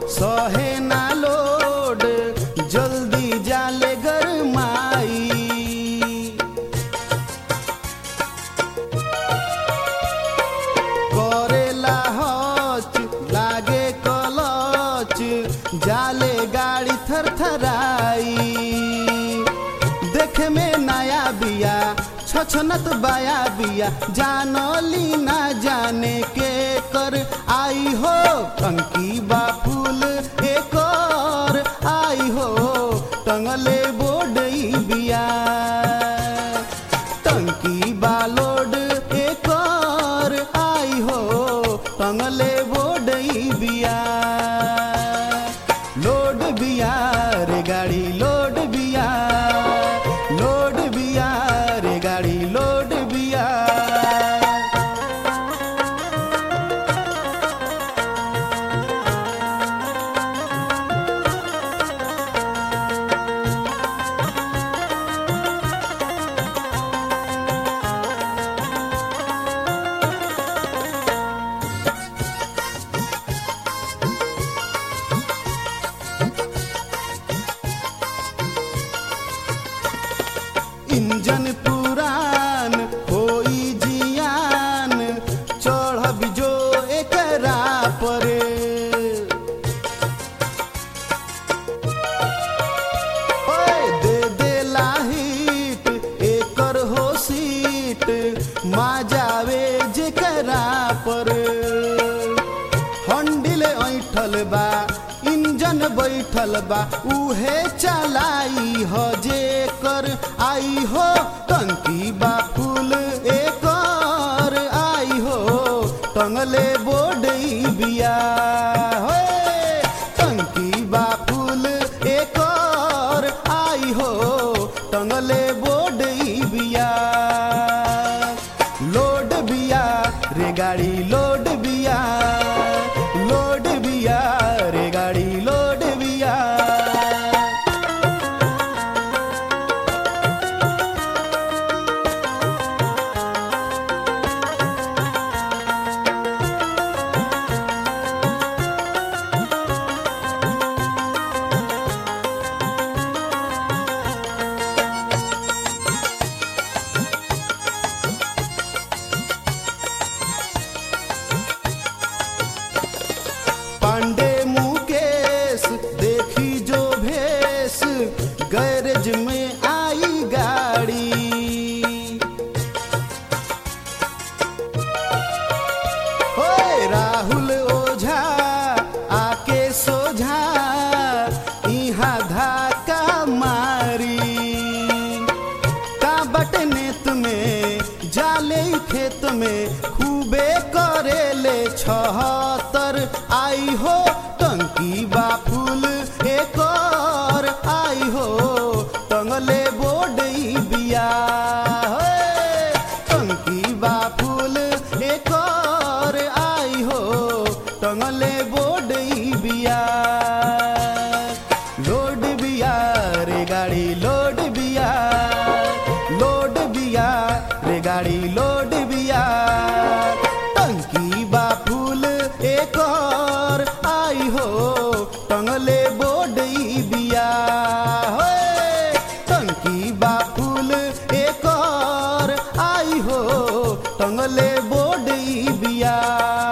सहे ना लोड जल्दी जाले गरमाई करेला हच लागे कलच जाले गाड़ी थरथराई देखे में नया बिया छछनत बाया बिया जानली ना जाने के कर आई हो टंकी बा फूल एक और आई हो टंगले बोडई बिया टंकी बालोड एक और आई हो टंगले बोडई बिया लोड बिया रे गाड़ी लोड बिया लोड बिया रे गाड़ी लोड बिया इंजन पुरान होई जियान चढ़ब जो एकरा पर ओए दे दे लाहिट एकर हो सीट मा जावे जेकरा पर हंडिल ऐठल बा इंजन बैठल बा उहे चलाई हो जे कर आई हो टंकी बा फूल एकर आई हो टंगले बोडई बिया हो टंकी बा फूल एकर आई हो टंगले बोडई बिया लोड बिया रे गाड़ी लोड बिया लोड बिया रे गाड़ी लोड बिया पांडे मुकेश देखी जो भेस गैरेज में आई गाड़ी ओए राहुल ओझा आके सोझा इहाँ धाका मारी का बटने में जाले खेत में खूबे करेले छहतर आई हो टंकी बा फूल एक और आई हो टंगले बोडई बिया हे, टंकी बा फूल एक और आई हो टंगले बोडई बिया लोड बिया रे गाड़ी लोड बिया लोड बिया रे गाड़ी लोड बिया टंकी बा फूल एक और आई हो टंगले बोडई बिया हे, टंकी बा फूल एक और आई हो टंगले बोडई बिया